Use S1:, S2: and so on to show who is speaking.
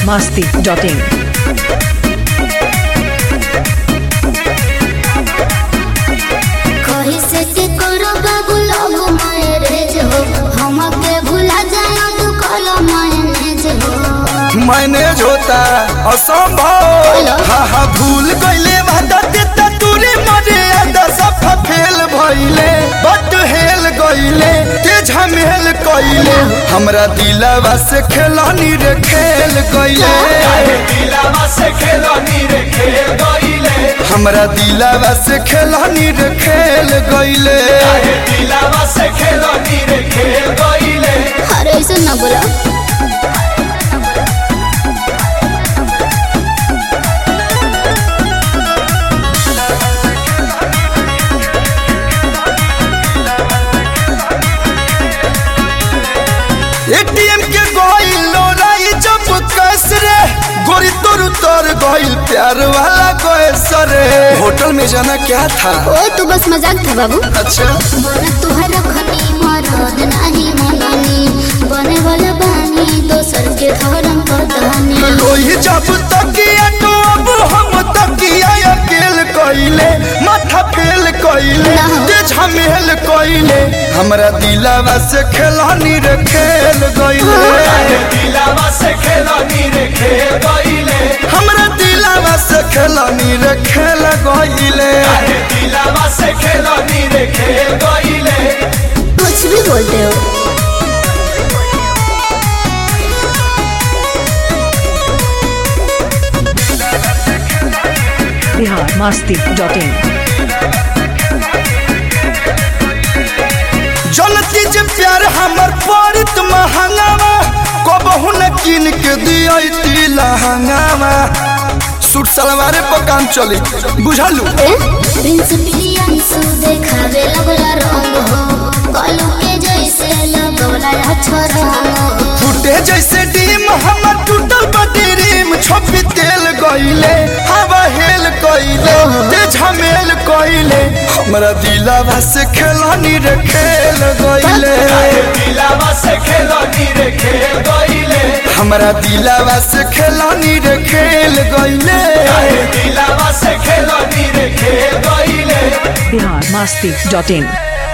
S1: biharmasti.in
S2: कही से के करो बाबू लोग मैरेज हो हमके भुला जाए तू कलो मैनेज हो
S3: मैनेज होता असंभव हा हा भूल गईले वादा देता तूरे मर्यादा सब फेल भइले बट हेल गईले के झमेल कइले हमरा दिलवा से खेलानी रे खेल गईले हमरा दिलवा से खेलानी रे खेल गईले
S2: अरे ऐसे ना बोला
S3: एटीएम के गइल लोराई जब कैस रे गोरी तोर तोर गइल प्यार वाला कैस रे होटल में जाना क्या था
S2: ओ तू बस मजाक था बाबू
S3: अच्छा
S2: बोला तुहरा खनी मरद नहीं मननी बने वाला बानी दोसर के धर्म पतानी
S3: लोही जब तकिया तो अब हम तकिया अकेल कइले माथा फेल कइले
S2: ना।
S3: ते झमेल कइले हमरा दिलवा से खेलानी रे खेल गइले हमरा दिलवा से खेलानी रे खेल गइले
S2: कुछ भी बोलते हो
S1: biharmasti.in
S3: जनती जे प्यार हमर पड़त महंगावा कबहू न किन के दियती लहंगावा सूट सलवारे पर काम चली बुझलू
S2: ए प्रिंस प्रियंसु देखावे लगला रंग हो कलू के जैसे लगला अच्छा रंग हो
S3: फूटे जैसे डीम हमर टूटल बटीरीम छोपी तेल गइले हवा हेल कइले ते झमेल कइले हमरा दिलवा से खेलानी रे खेल गइले हमरा दिलवा से खेलानी रे खेल गइले
S1: biharmasti.in